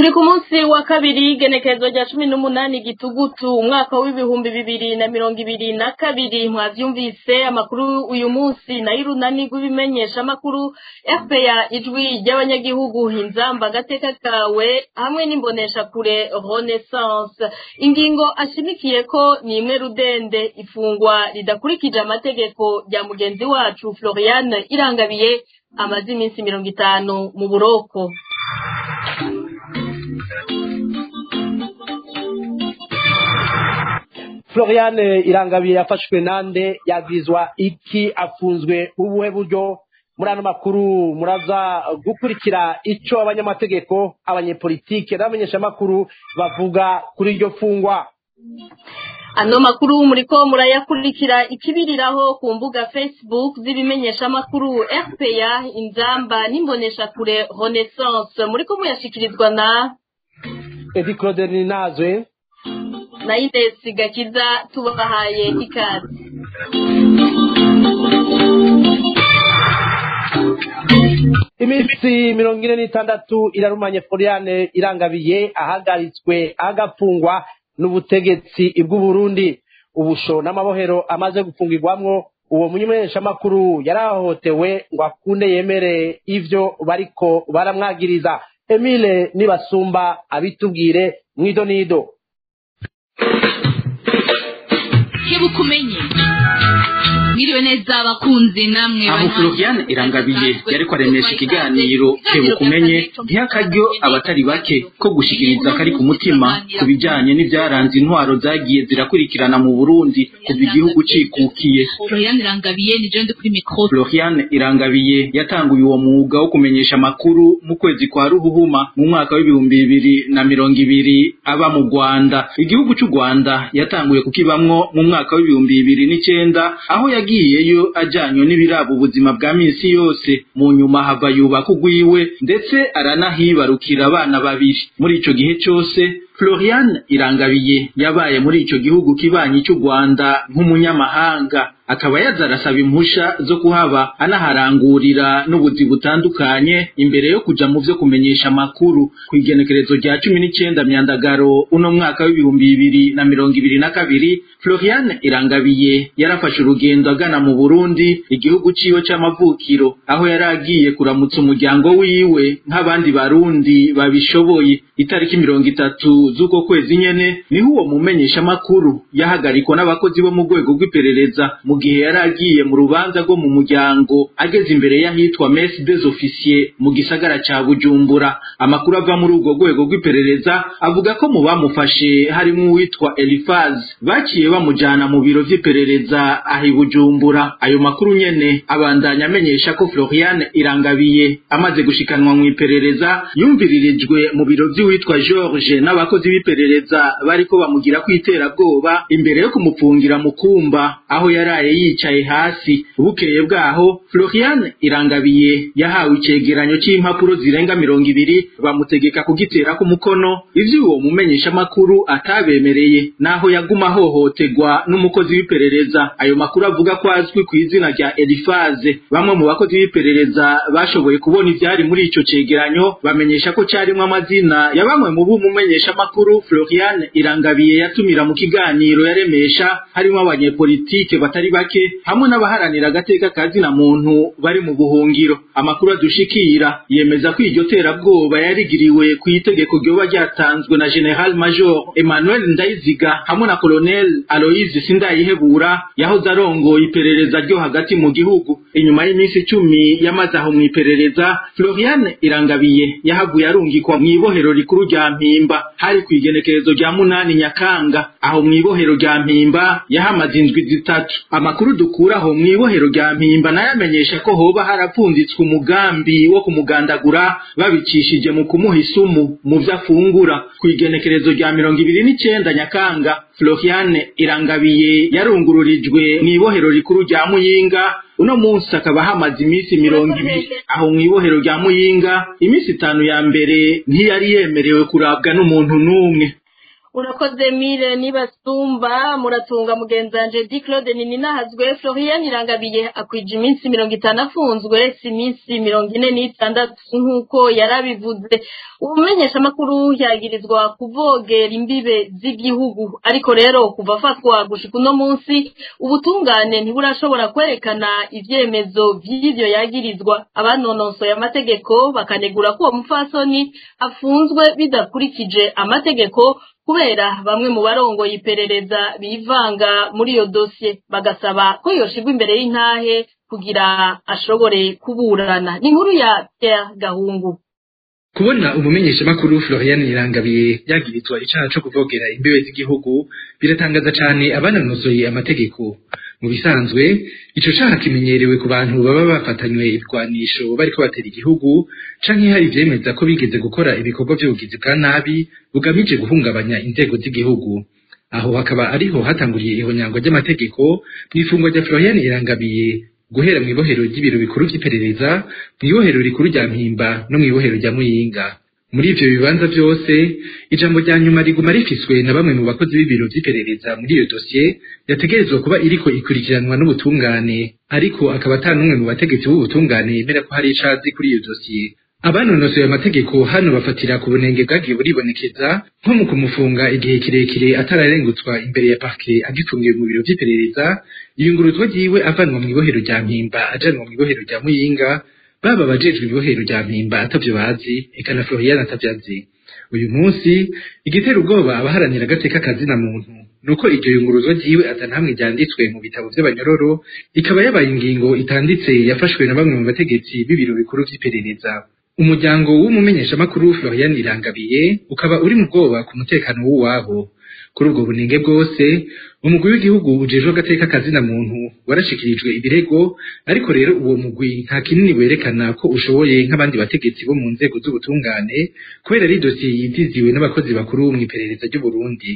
turi ku munsi wa kabiri igenekerezo rya cumi n'umunani gitugutu umwaka w'ibihumbi bibiri na mirongo ibiri na kabiri mwavyumvise amakuru uyu munsi nayo irunani rw'ibimenyesha amakuru fpa ijwi ry'abanyagihugu inzamba agateka kawe hamwe n'imbonesha kure renaissance ingingo ashimikiye ko ni imwe rudende ifungwa ridakurikije amategeko rya mugenzi wacu floriane irangabiye amaze iminsi mirongo itanu mu buroko floriane irangabiye yafashwe nande yagizwa iki afunzwe ubuhe buryo muri ano makuru muraza gukurikira icyo abanyamategeko abanyepolitike n'abamenyeshamakuru bavuga kuri iryo fungwa ano makuru muriko murayakurikira ikibiriraho ku mbuga facebook z'ibimenyeshamakuru rpa inzamba n'imboneshakure renaissance muriko muyashikirizwa na edi claude ninazwe na Ines Gakiza tubahaye ikaze iminsi mirongo ine n'itandatu irarumanye floriane irangabiye ahagaritswe agafungwa n'ubutegetsi bw'uburundi ubusho n'amabohero amaze gufungirwamwo uwo mumenyeshamakuru yarahohotewe ngo akunde yemere ivyo bariko baramwagiriza emile nibasumba abitubwire mwido nido kebuka umenye mwiriwe neza abakunzi namwe aho floriane irangabiye yariko aremesha ikiganiro kebuka umenye ntiha akaryo abatari bake ko gushikiriza kari ku mutima ku bijanye n'ivyaranze intwaro zagiye zirakurikirana mu burundi kuva igihugu cikukiye floriane irangabiye ni jewe ndi kuri mikro floriane irangabiye yatanguye uwo mwuga wo kumenyesha amakuru mu kwezi kwa ruhuhuma mu mwaka w'ibihumbi bibiri na mirongo ibiri aba mu rwanda igihugu c'u rwanda yatanguye kukibamwo mu mwaka w'ibihumbi bibiri n'icenda aho yagiyeyo ajanywe n'ibiraba ubuzima bwa minsi yose mu nyuma hava yubaka ugwiwe ndetse aranahibarukira abana babiri muri ico gihe cose Florian Irangabiye yabaye muri ico gihugu kibanyi cy'u Rwanda nk'umunyamahanga akaba yaza arasaba impusha zo kuhaba anaharangurira n'ubuzi butandukanye imbere yo kuja mu vyo kumenyesha amakuru ku igenekerezo rya cumi n'icenda myandagaro uno mwaka w'ibihumbi bibiri na mirongo ibiri na kabiri Florian Irangabiye yarafashe urugendo agana mu Burundi igihugu ciwe c'amavukiro aho yari agiye kuramutsa umuryango wiwe nk'abandi barundi babishoboye itariki mirongo itatu z'uko kwezi nyene niho uwo mumenyeshamakuru yahagarikwa n'abakozi bo mu rwego rw'iperereza mu gihe yari agiye mu rubanza rwo mu muryango ageze imbere y'ahitwa mesi des officiers mu gisagara ca bujumbura amakuru ava muri urwo rwego rw'iperereza avuga ko mu bamufashe harimwo uwitwa elifaz baciye bamujana mu biro vy'iperereza aho i bujumbura ayo makuru nyene abandanya amenyesha ko floriane irangabiye amaze gushikanwa mu iperereza yumviririjwe mu biro vy'uwitwa george n'abakozi b'iperereza bariko bamugira ko iterabwoba imbere yo kumupfungira mu kumba aho yaraye yicaye hasi bukeye bwaho floriane irangabiye yahawe icegeranyo c'impapuro zirenga mirongo ibiri bamutegeka kugiterako umukono ivyo uwo mumenyeshamakuru atabemereye naho yaguma ahohotegwa n'umukozi w'iperereza ayo makuru avuga ko azwi ku izina rya elifaze bamwe mu bakozi b'iperereza bashoboye kubona ivyari muri ico cegeranyo bamenyesha ko carimwo amazina ya bamwe mu b'umumenyeshamakuru floriane irangabiye yatumira mu kiganiro yaremesha harimo abanyepolitike batari bake hamwe n'abaharanira agateka ka zina muntu bari mu buhungiro amakuru adushikira yemeza ko iryo terabwoba yarigiriwe ku itegeko ryoba ryatanzwe na general major emmanuel ndayiziga hamwe na colonel aloise sindayihebura yahoze arongoye iperereza ryo hagati mu gihugu inyuma y'iminsi icumi yamaze aho mu iperereza floriane irangabiye yahavuye arungikwa mu ibohero rikuru rya mpimba hari ku igenekerezo rya munani nyakanga aho mu ibohero rya mpimba yahamaze indwi zitatu amakuru dukuraho mu ibohero rya mpimba nayo amenyesha ko hoba harapfunditswe umugambi wo kumugandagura babicishije mu kumuha isumu mu vyo afungura ku igenekerezo rya mirongo ibiri n'icenda nyakanga floriane irangabiye yarungururijwe mu ibohero rikuru rya muyinga uno munsi akaba hamaze iminsi mirongo ibiri aho mu ibohero rya muyinga iminsi itanu ya mbere ntiyari yemerewe kurabwa n'umuntu n'umwe urakoze mire nibasumba muratunga mugenzanje di claude nininahazwe florian irangabiye akwije iminsi mirongo itanu afunzwe si iminsi mirongo ine n'itandatu nk'uko yarabivuze umumenyeshamakuru yagirizwa kuvogera imbibe z'igihugu ariko rero kuva afatwa gushika uno munsi ubutungane ntiburashobora kwerekana ivyemezo vy'ivyo yagirizwa abanonosoye amategeko bakanegura ko uwo mupfasoni afunzwe bidakurikije amategeko kubera bamwe mu barongoye iperereza bivanga muri iyo dosiye bagasaba ko yoshirwa imbere y'intahe kugira ashobore kuburana ni inkuru ya Pierre Gahungu kubona umumenyeshamakuru Florian Irangabiye yagirizwa icaha co kuvogera imbibe z'igihugu biratangaza cane abanonosoye amategeko mu bisanzwe ico caha kimenyerewe ku bantu baba bafatanywe ibigwanisho bariko batera igihugu canke hari ivyemeza ko bigeze gukora ibikorwa vy'ubugizi bwa nabi bugamije guhungabanya inzego z'igihugu aho hakaba ariho hatanguriye ihonyango ry'amategeko mw'ifungwa rya Florian Irangabiye guhera mw'ibohero ry'ibiro bikuru vy'iperereza mw'ibohero rikuru rya Mpimba no mw'ibohero rya Muyinga muri ivyo bibanza vyose ijambo rya nyuma riguma rifiswe na bamwe mu bakozi b'ibiro vy'iperereza muri iyo dosiye yategerezwa kuba iriko ikurikiranwa n'ubutungane ariko akaba ata n'umwe mu bategetsi b'ubutungane yemera ko hari icazi kuri iyo dosiye abanonosoye amategeko hano bafatira ku bunenge bwagiye buribonekeza nko mu kumufunga igihe kirekire atararengutswa imbere ya parke agifungiwe mu biro vy'iperereza iyunguruzwa ryiwe avanwa mw'ibohero rya mpimba ajanwa mw'ibohero rya muyinga baba abajejwe ibohero rya mpimba atavyo bazi eka na florian atavyo azi uyu munsi igitera ubwoba abaharanira agateka kazina muntu nuko iryo yunguruzwa ryiwe atanamwe ryanditswe mu bitabo vy'abanyororo ikaba yabaye ingingo itanditse yafashwe na bamwe mu bategetsi b'ibiro bikuru vy'iperereza umuryango w'umumenyeshamakuru Florian Irangabiye ukaba uri mu bwoba ku mutekano w'uwabo kuri ubwo bunenge bwose umugwi w'igihugu ujejwe agateka kazina muntu warashikirijwe ibirego ariko rero uwo mugwi nta kinini werekana ko ushoboye nk'abandi bategetsi bo mu nzego z'ubutungane kubera ari dosiye yitiziwe n'abakozi bakuru mw'iperereza ry'u Burundi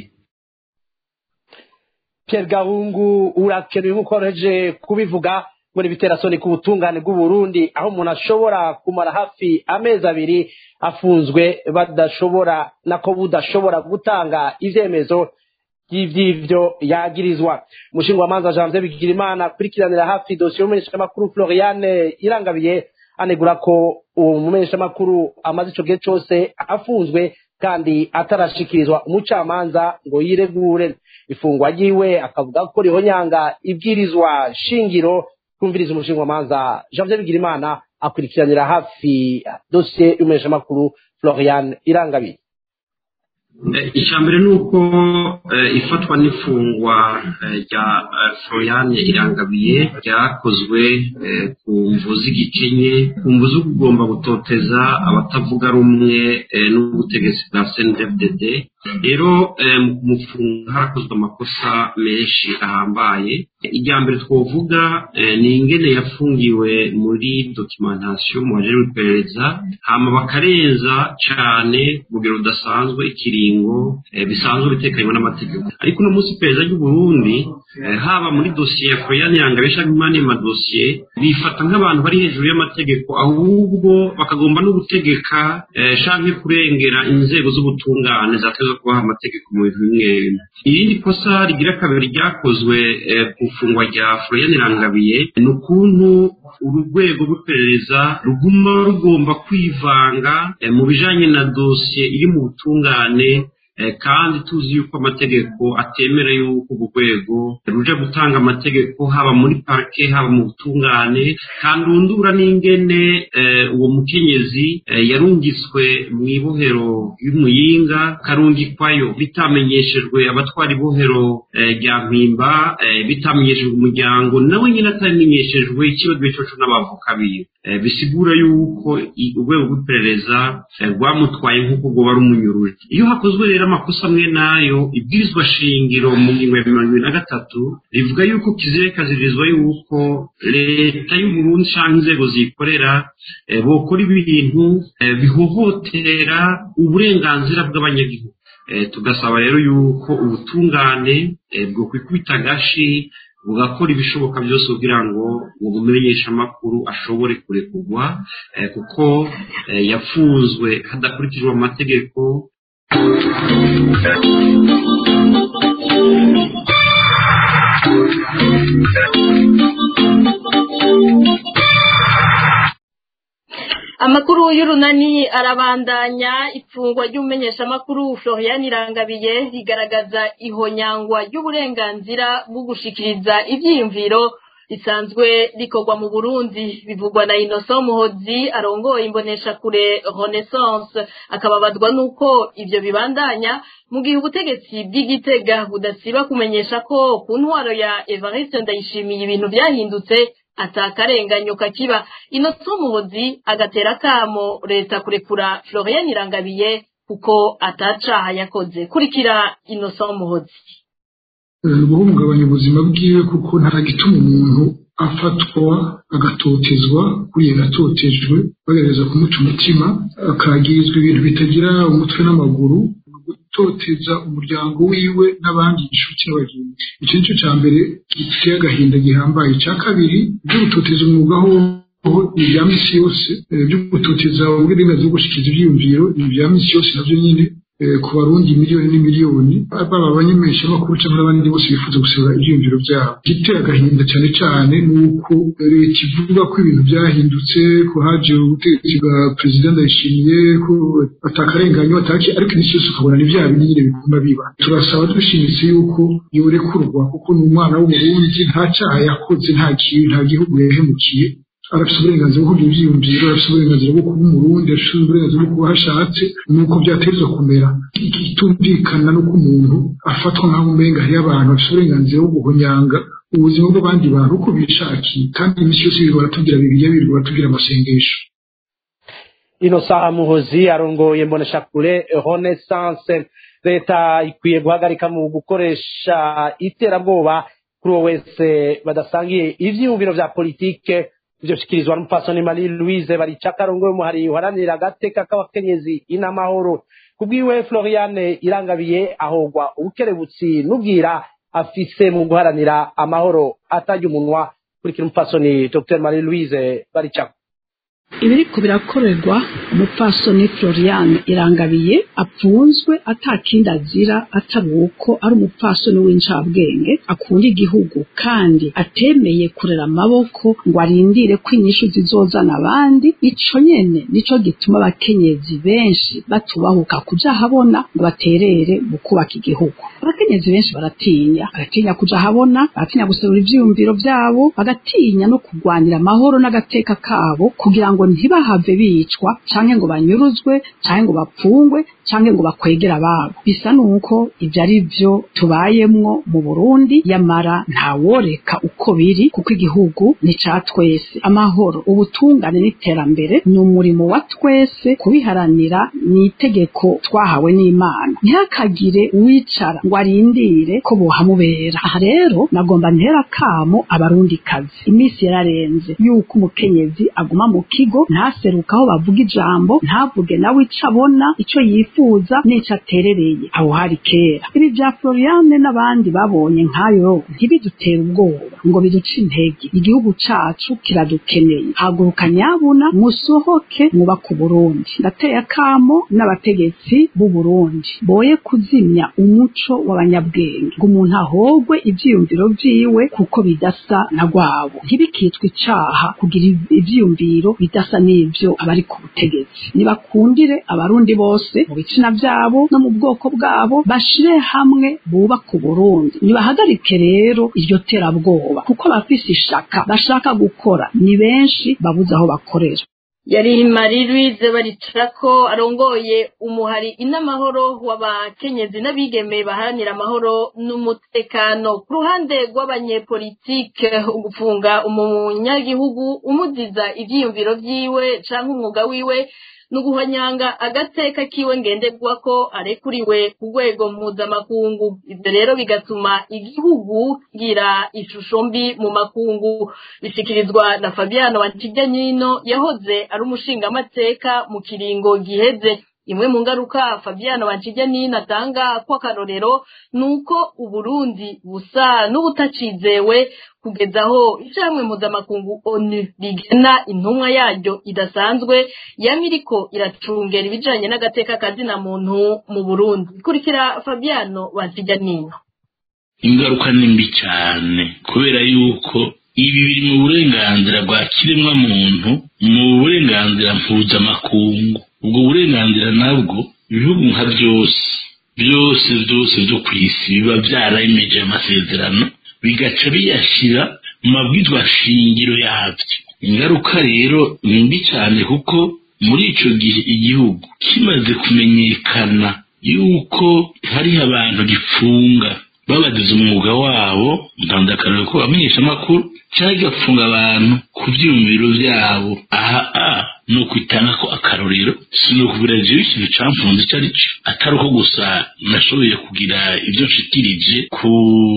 Pierre Gahungu urakenewe nk'uko wareje kubivuga muri biterasoni ku butungane bw'u Burundi aho umuntu ashobora kumara hafi amezi abiri afunzwe badashobora nako budashobora gutanga ivyemezo by'ivyo yagirizwa umushingwamanza Janvier Bigirimana akurikiranira hafi dosiye y'umumenyeshamakuru Floriane Irangabiye anegura ko uwo mumenyeshamakuru amaze ico gihe cose afunzwe kandi atarashikirizwa umucamanza ngo yiregure ifungwa ryiwe akavuga ko rihonyanga ibwirizwa shingiro kumviriza umushingwamanza Janvier Bigirimana akurikiranira hafi dosiye y'umumenyeshamakuru Florian Irangabiye icya mbere ni uko ifatwa n'ifungwa rya florian irangabiye ryakozwe ku mvu z'igikenye ku mvu zo kugomba gutoteza abatavuga rumwe n'ubutegetsi bwa cndfdd rero mu kumufunga harakozwe amakosa menshi ahambaye irya mbere twavuga ni ingene yafungiwe muri dokimentasiyo mu baje w'iperereza hama bakarenza cyane ku rugero rudasanzwe ikiringo bisanzwe bitekanywa n'amategeko ariko uno munsi iperereza ry'u Burundi haba muri dosiye ya Florian Yangabesha n'imani madosiye bifata nk'abantu bari hejuru y'amategeko ahubwo bakagomba no gutegeka canke kurengera inzego z'ubutungane zateza kubaha amategeko mu bintu bimwe bimwe irindi kosa rigira kabiri ryakozwe ku ifungwa rya Florian Irangabiye ni ukuntu urwego rw'iperereza ruguma rugomba kwivanga mu bijanye na dosiye iri mu butungane kandi tuzi yuko amategeko atemera yuko urwo rwego ruja gutanga amategeko haba muri parike haba mu butungane kandi undura n'ingene uwo mukenyezi yarungiswe mu ibohero y'umuyinga karungikwayo bitamenyeshejwe abatwara ibohero rya mpimba bitamenyeshejwe umuryango nawe nyine atamenyeshejwe ikibazo coco n'abavoka biwe bisigura yuko urwego rw'iperereza rwamutwaye nk'uko rwoba rumunyuruje iyo hakozwe rero amakosa amwe nayo ibwirizwa shingiro mu ngingo ya mirongo ibiri na gatatu rivuga yuko kizire kazirizwa yuko leta y'uburundi cyangwa inzego zikorera bokora ibintu bihohotera uburenganzira bw'abanyagihugu tugasaba rero yuko ubutungane bwo kwikubita agashi bugakora ibishoboka byose kugira ngo uwo mumenyeshamakuru ashobore kurekurwa kuko yafunzwe hadakurikijwe amategeko amakuru y'urunani arabandanya ifungwa ry'umumenyeshamakuru florian irangabiye rigaragaza ihonyangwa ry'uburenganzira bwo gushikiriza ibyiyumviro risanzwe rikorwa mu burundi bivugwa na innocent muhozi arongoye imboneshakure renaissance akababazwa n'uko ibyo bibandanya mu gihe ubutegetsi bw'igitega budasiba kumenyesha ko ku ntwaro ya evariste ndayishimiye ibintu byahindutse atakarenganyo kakiba innocent muhozi agatera kamo leta kurekura florian irangabiye kuko atacaha yakoze kurikira innocent muhozi guhungabanya ubuzima bwiwe kuko nta gituma umuntu afatwa agatotezwa kuriya agatotejwe bagerageza kumuca umutima akagirizwa ibintu bitagira umutwe n'amaguru gutoteza umuryango wiwe n'abandi inshuti n'abagenzi icyo ni cyo cya mbere giteye agahinda gihambaye icya kabiri byo gutoteza umwuga ho ni ibya misi yose byo gutoteza ubwirinzi bwo gushyikiriza ibyiyumviro ni ibya misi yose nabyo nyine ku barundi miliyoni n'imiliyoni baba abanyameshamakuru cyangwa n'abandi bose bifuza gusiba ibyiyumviro byabo igiteye agahinda cyane cyane ni uko leta ivuga ko ibintu byahindutse ko haje ubutegetsi bwa perezida ndayishimiye ko atakarenganyo ataki ariko iminsi yose ukabona ni bya bindi nyine bigomba biba turasaba dushimitse yuko yorekurwa kuko ni umwana w'umurundi nta cyaha yakoze nta kintu nta gihugu yahemukiye arafite uburenganzira bwo kugira ibyiyumviro arafite uburenganzira bwo kuba umurundi arafite uburenganzira bwo kuba hashatse nuko byategerezwa kumera itumvikana n'uko umuntu afatwa nk'aho umenga hariyo abantu bafite uburenganzira bwo guhonyanga ubuzima bw'abandi bantu uko bishakiye kandi iminsi yose birirwa baratubwira bibiriya birirwa baratubwira amasengesho inosa muhozi arongoye mboneshakure renaissance leta ikwiye guhagarika mu gukoresha iterabwoba kuri uwo wese badasangiye ivyiyumviro vya politike ivyo bishikirizwa n'umupfasoni marie louise baricaka arongoye umuhari uharanira agateka k'abakenyezi inamahoro kubwiwe floriane irangabiye ahogwa ubukerebutsi n'ubwira afise mu guharanira amahoro atarya umunwa kurikira umupfasoni dr marie louise baricaka ibiriko birakorerwa umupfasoni floriane irangabiye apfunzwe atakindi azira atari uko ari umupfasoni w'incabwenge akunda igihugu kandi atemeye kurera amaboko ngo arindire ko inyishu zizozana abandi ico nyene nico gituma abakenyezi benshi batubahuka kuja habona ngo baterere mu kubaka igihugu abakenyezi benshi baratinya baratinya kuja habona baratinya guserura ivyiyumviro vyabo bagatinya no kurwanira amahoro n'agateka kabo kugira ngo ntibahave bicwa canke ngo banyuruzwe canke ngo bapfungwe canke ngo bakwegera ababo bisa nuko ivyo ari vyo tubayemwo mu Burundi yamara ntaworeka uko biri kuko igihugu ni ca twese amahoro ubutungane n'iterambere ni umurimo wa twese kubiharanira ni itegeko twahawe n'Imana ntihakagire uwicara ngo arindire ko bohamubera aha rero nagomba ntera kamo abarundi kazi iminsi yararenze yuko umukenyezi aguma mu kigo ntaseruka aho bavuga ijambo ntavuge nawe ico abona ico yifuza n'ico aterereye aho hari kera ibi vya Floriane n'abandi babonye nkayo ntibidutera ubwoba ngo biduce intege igihugu cacu kiradukeneye haguruka nyabuna musohoke mwubaka Burundi ndateye akamo n'abategetsi b'u Burundi boye kuzimya umuco w'abanyabwenge ngo umuntu ahogwe ivyiyumviro vyiwe kuko bidasa na rwabo ntibikitwe icaha kugira ivyiyumviro bidasa n'ivyo abari ku butegetsi nibakundire abarundi bose mu bitsina vyabo no mu bwoko bwabo bashire hamwe bubaka Burundi nibahagarike rero iryo terabwoba kuko abafise ishaka bashaka gukora ni benshi babuze aho bakorera yari marie louise baricako arongoye umuhari inamahoro w'abakenyezi n'abigeme baharanira amahoro n'umutekano ku ruhande rw'abanyepolitike ugufunga umunyagihugu umuziza ivyiyumviro vyiwe canke umwuga wiwe nuguhonyanga agateka kiwe ngenderwa ko arekuriwe ku rwego mpuzamakungu ivyo rero bigatuma igihugu gira ishusho mbi mu makungu bishikirizwa na fabiano wantijanyino yahoze ari umushingamateka mu kiringo giheze imwe mu ngaruka fabiano banshijyanini atanga ko akarorero ni uko uburundi busa n'ubutacizewe kugeza aho icamwe mpuzamakungu onu rigena intumwa yaryo idasanzwe yama iriko iracungera ibijanye n'agateka kazina muntu mu burundi kurikira fabiano banshijyanini ingaruka ni mbi cyane kubera yuko ibi biri mu burenganzira bwa kiremwa muntu mu burenganzira mpuzamakungu ubwo burenganzira nabwo ibihugu nka byose byose byose byo ku isi biba byarayemeje amasezerano bigaca biyashyira mu mabwizwa shingiro yabyo ingaruka rero ni mbi cyane kuko muri icyo gihe igihugu kimaze kumenyekana yuko hariho abantu gifunga babagize umwuga wabo ntanze akarere ko bamenyesha amakuru cyangwa igafunga abantu ku byiyumviro byabo aha a ni ukwitanga ko akarorero si ni ukubwira jewe ikintu camfunze icyo ari cyo atari uko gusa nashoboye kugira ibyo nshikirije ku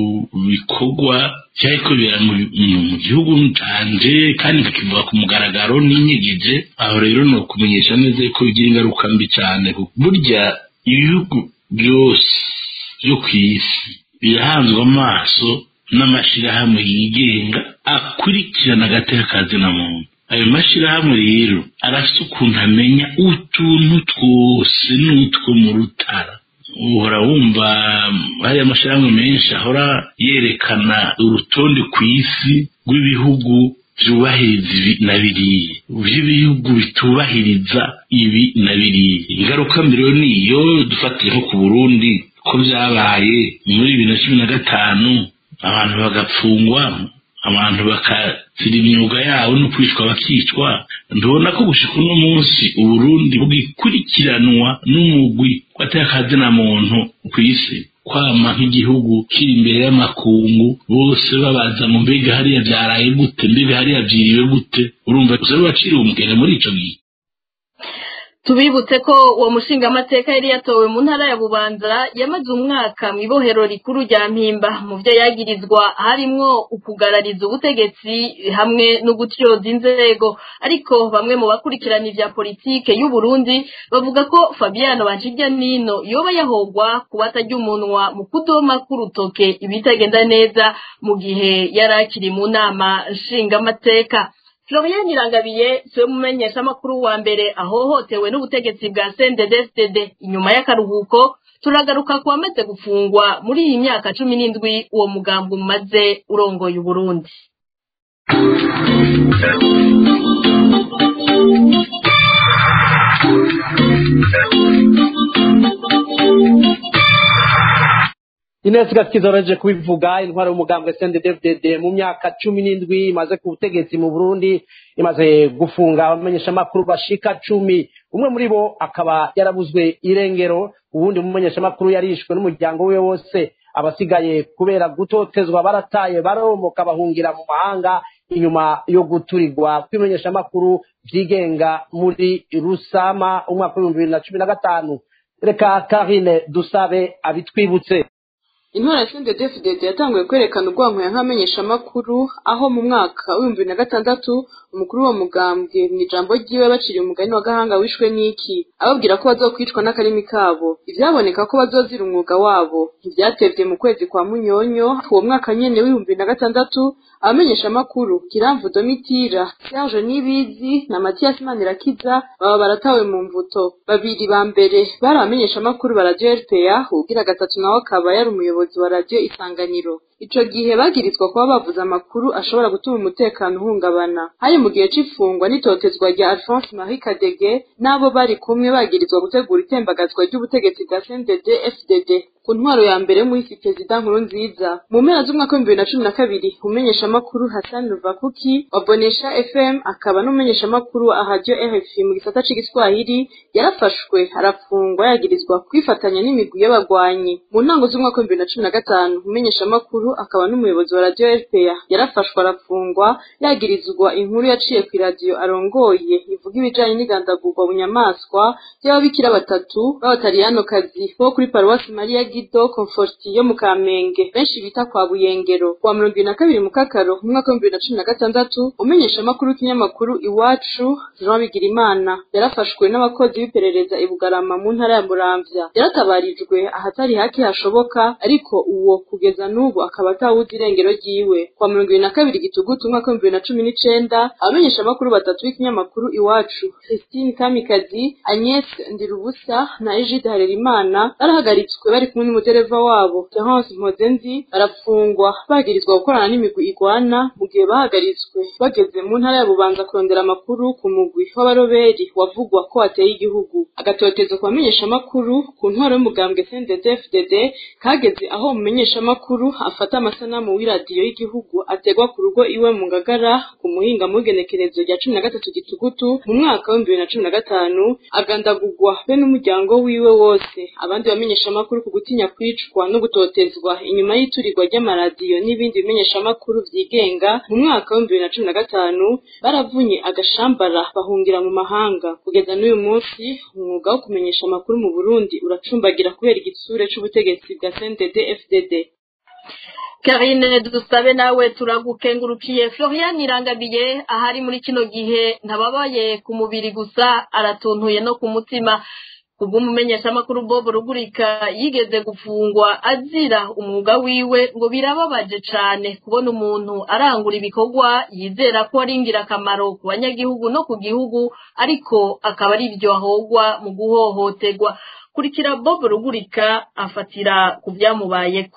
bikorwa cyari kubera mu gihugu canje kandi nkakivuga ku mugaragaro n'inyegeje aho rero ni ukumenyesha neza ko bigira ingaruka mbi cyane burya ibihugu byose byo ku isi birahanzwe amaso n'amashyirahamwe yigenga akurikirana agateka kazina muntu ayo mashyirahamwe rero arafite ukuntu amenya utuntu twose n'utwo mu rutara uhora wumva hariya amashyirahamwe menshi ahora yerekana urutonde ku isi rw'ibihugu byubahiriza ibi na biriya by'ibihugu bitubahiriza ibi na biriya ingaruka mbere niyo dufatiye nko ku burundi ko byabaye muri bibiri na cumi na gatanu abantu bagapfungwa abantu bakazira imyuga yabo no kwicwa bakicwa ndabona ko gushika uno munsi uburundi bwikurikiranwa n'umugwi w'atakazina muntu ku isi kwama nk'igihugu kiri imbere y'amakungu bose babaza mu mbega hariya byaraye gute mbega hariya byiriwe gute urumva gusa baciriwe umugere muri ico gihe tubibutse ko uwo mushingamateka yari yatowe mu ntara ya bubanza yamaze umwaka mu ibohero rikuru rya mpimba mu byo yagirizwa harimwo ukugarariza ubutegetsi hamwe no gutyoza inzego ariko bamwe mu bakurikirana ibya politike y'u Burundi bavuga ko Fabiano Banshijyanino yoba yahogwa kuba atajya umunwa mu kudoma k'urutoke ibitagenda neza mu gihe yari akiri mu nama nshingamateka Florian Irangabiye siwe mumenyesha amakuru wa mbere ahohotewe n'ubutegetsi bwa CNDD-FDD inyuma y'akaruhuko turagaruka ku wamaze gufungwa muri iyi myaka cumi n'indwi uwo mugambi umaze urongoye Uburundi Ines Gakiza kubivuga intwaro y'umugambwe CNDD-FDD mu myaka cumi n'indwi imaze ku butegetsi mu Burundi imaze gufunga abamenyesha makuru bashika cumi umwe muri bo akaba yarabuzwe irengero uwundi mumenyesha makuru yarishwe n'umuryango we wose abasigaye kubera gutotezwa barataye baromoka bahungira mu mahanga inyuma yo guturirwa kwimenyesha makuru vyigenga muri Rusama umwaka w'ibihumbi bibiri na cumi na gatanu reka Karine dusabe abitwibutse intwara ya CNDD-FDD yatanguye kwerekana urwanko nk'amenyeshamakuru aho mu mwaka w'ibihumbi bibiri na gatandatu umukuru wa mugambwe mu ijambo ryiwe baciriye umugani wa gahanga wishwe n'iki ababwira ko bazokwicwa n'akarimi kabo ivyaboneka ko bazozira umwuga wabo ntivyatevye mu kwezi kwa munyonyo uwo mwaka nyene w'ibihumbi bibiri na gatandatu abamenyeshamakuru kiramvu domitira serge nibizi na matiyasi manirakiza baba baratawe mu mvuto babiri ba mbere bari abamenyeshamakuru ba radio rpa ugira gatatu nawe akaba yari umuyobozi wa radio isanganiro ico gihe bagirizwa kuba bavuze amakuru ashobora gutuma umutekano uhungabana hari mu gihe c'ifungwa n'itotezwa rya alphonse marie kadege n'abo bari kumwe bagirizwa gutegura itembagazwa ry'ubutegetsi bwa cndd fdd ku ntwaro ya mbere y'umuhisi perezida nkuru nziza mu mpera z'umwaka w'ibihumbi bibiri na cumi na kabiri umumenyeshamakuru hassan ruvakuki wa bonesha fm akaba n'umumenyeshamakuru wa radio rfi mu gisata c'igiswahili yarafashwe arafungwa yagirizwa kwifatanya n'imigwi y'abagwanyi mu ntango z'umwaka w'ibihumbi bibiri na cumi na gatanu umumenyeshamakuru akaba n'umuyobozi wa radiyo rpa yarafashwe arafungwa yagirizwa inkuru yaciye ku iradiyo arongoye ivuga ibijanye n'igandagurwa bunyamaswa ry'ababikira batatu b'abataliyanokazi bo kuri paruwasi mariya gido komforti yo mu kamenge benshi bita kwa buyengero kuwa mirongo ibiri na kabiri mu kakaro mu mwaka w'ibihumbi bibiri na cumi na gatandatu umenyeshamakuru w'ikinyamakuru iwacu jean bigirimana yarafashwe n'abakozi b'iperereza i bugarama mu ntara ya muramvya yaratabarijwe ahatari hake hashoboka ariko uwo kugeza n'ubu akaba atawuzi irengero ryiwe kuwa mirongo ibiri na kabiri gitugutu umwaka w'ibihumbi bibiri na cumi n'icenda abamenyeshamakuru batatu b'ikinyamakuru iwacu christine kamikazi agnes ndirubusa na egide harerimana barahagaritswe bari kumwe n'umudereva wabo terence mpozenzi barafungwa bagirizwa gukorana n'imigwi igwana mu gihe bahagaritswe bageze mu ntara ya bubanza kurondera amakuru ku mugwi w'abaroberi wavugwa ko wateye igihugu agatotezo ku bamenyeshamakuru ku ntwaro y'umugambwe cndd kageze aho umumenyeshamakuru afata amasanamu w'iradiyo y'igihugu ategwa ku rugo iwe mu ngagara ku muhinga mu igenekerezo rya cumi na gatatu gitugutu mu mwaka w'ibihumbi bibiri na cumi na gatanu agandagurwa be n'umuryango wiwe wose abandi bamenyeshamakuru ku gutinya kwicwa no gutotezwa inyuma y'iturirwa ry'amaradiyo n'ibindi bimenyeshamakuru vyigenga mu mwaka w'ibihumbi bibiri na cumi na gatanu baravunye agashambara bahungira mu mahanga kugeza n'uyu munsi umwuga wo kumenyesha amakuru mu burundi uracumbagira kubera igitsure c'ubutegetsi bwa cndd fdd Karine dusabe nawe turagukengurukiye Florian Irangabiye ahari muri kino gihe ntababaye ku mubiri gusa aratuntuye no ku mutima kubw'umumenyeshamakuru Bob Rugurika yigeze gufungwa azira umwuga wiwe ngo birababaje cane kubona umuntu arangura ibikorwa yizera ko ari ingirakamaro ku banyagihugu no ku gihugu ariko akaba ari ibyo ahogwa mu guhohoterwa kurikira Bob Rugurika afatira ku byamubayeko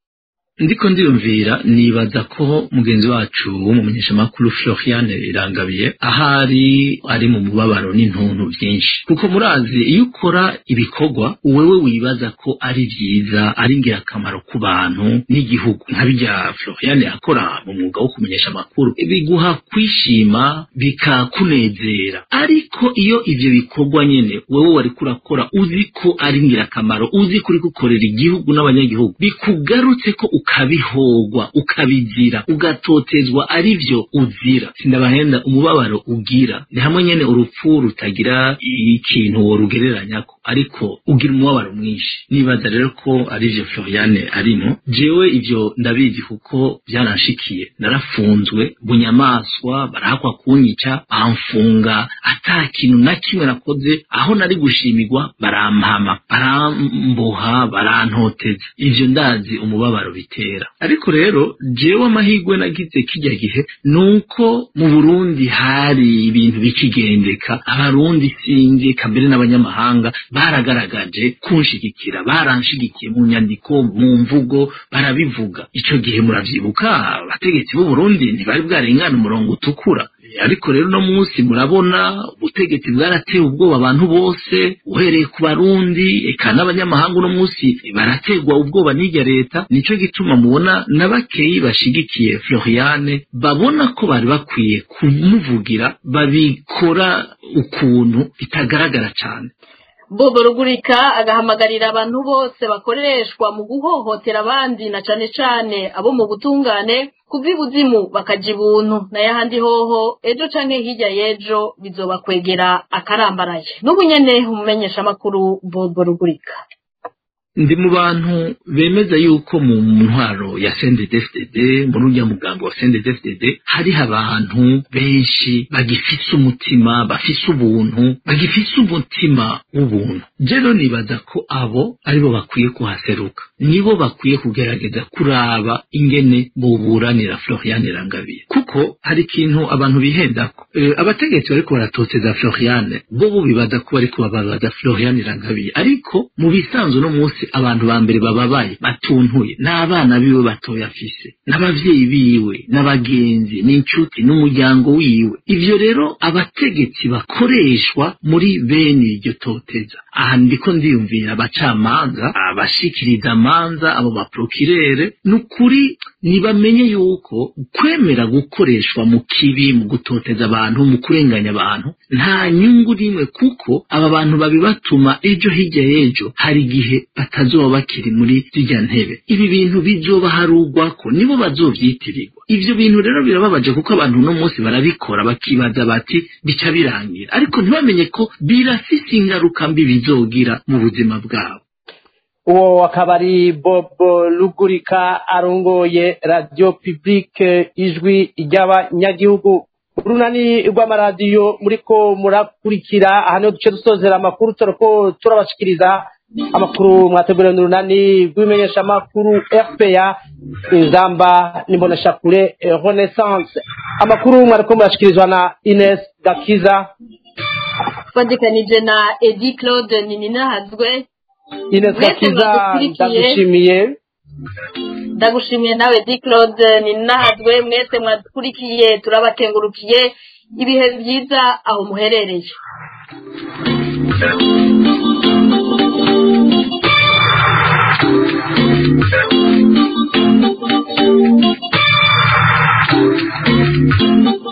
ndiko ndiyumvira nibaza ko mugenzi wacu w'umumenyeshamakuru Florian Irangabiye ahari ari mu mubabaro n'intuntu byinshi kuko murazi iyo ukora ibikorwa wewe wibaza ko ari byiza ari ingirakamaro ku bantu n'igihugu nka bijya Florian akora mu mwuga wo kumenyesha amakuru biguha kwishima bikakunezera ariko iyo ivyo bikorwa nyene wewe wari kurakora uzi ko ari ingirakamaro uzi ko uri gukorera igihugu n'abanyagihugu bikugarutse ko ukabihogwa ukabizira ugatotezwa ari byo uzira sindabahenda umubabaro ugira ni hamwe nyene urupfu rutagira ikintu worugereranyako ariko ugira umubabaro mwinshi nibaza rero ko ari vyo Floriane arimo jewe ivyo ndabizi kuko byaranshikiye narafunzwe bunyamaswa barahakwa kunyica bamfunga ata kintu na kimwe nakoze aho nari gushimirwa barampama baramboha barantoteza ivyo ndazi umubabaro bitera ariko rero jewe amahirwe nagize kijya gihe nuko mu Burundi hari ibintu bikigendeka abarundi sinzi kambere n'abanyamahanga baragaragaje kunshigikira baranshigikiye mu nyandiko mu mvugo barabivuga ico gihe muravyibuka abategetsi b'u Burundi ntibari bwarengana umurongo utukura ariko rero no munsi murabona ubutegetsi bwarateye ubwoba abantu bose uhereye ku barundi eka n'abanyamahanga uno munsi barategwa ubwoba n'irya leta nico gituma mubona na bakeyi bashigikiye Floriane babona ko bari bakwiye kumuvugira babikora ukuntu bitagaragara cane Bobo Rugurika agahamagarira abantu bose bakoreshwa mu guhohotera abandi na cane cane abo mu butungane kuva ibuzimu bakaja ibuntu nayo ahandi hoho ejo canke hirya y'ejo bizobakwegera akarambaraye n'ubu nyene umumenyeshamakuru Bobo Rugurika ndi mu bantu bemeza yuko mu ntwaro ya CNDD-FDD muri urya mugambo wa CNDD-FDD hariho abantu benshi bagifise umutima bafise ubuntu bagifise umutima w'ubuntu rero nibaza ko abo aribo bakwiye kuhaseruka nibo bakwiye kugerageza kuraba ingene boburanira Florian Rangabiye kuko hari ikintu abantu bihendako e, abategetsi bariko baratoteza Florian bo bo bibaza ko bariko bababaza Florian Rangabiye ariko mu bisanzwe no munsi abantu ba mbere bababaye batuntuye n'abana biwe batoya afise n'abavyeyi biwe n'abagenzi n'inshuti n'umuryango wiwe ivyo rero abategetsi bakoreshwa muri bene iryo toteza aha ndiko ndiyumvira abacamanza abashikiriza amanza abo baprokirere n'ukuri nibamenye yuko kwemera gukoreshwa mu kibi mu gutoteza abantu mu kurenganya abantu nta nyungu n'imwe kuko aba bantu babibatuma ejo hirya y'ejo hari igihe batazoba bakiri muri zirya ntebe ibi bintu bizobaharugwako nibo bazovyitirirwa ivyo bintu rero birababaje kuko abantu uno munsi barabikora bakibaza bati bica birangira ariko ntibamenye ko birafise ingaruka mbi bizogira mu buzima bwabo uwo akaba ari bobo rugurika arongoye radiyo pibulike ijwi ry'abanyagihugu urunani rw'amaradiyo muriko murakurikira aha niho duce dusozera amakuru turako turabashikiriza amakuru mwateguriwe n'urunani rw'imenyeshamakuru rpa ingamba n'imboneshakure renaissance amakuru mwariko murashikirizwa na ines gakiza twandikanije na edi claude nininahazwe ines gakiza ndagushimiye ndagushimiye nawe di claude ninahazwe mwese mwadukurikiye turabakengurukiye ibihe byiza aho muherereye Thank you.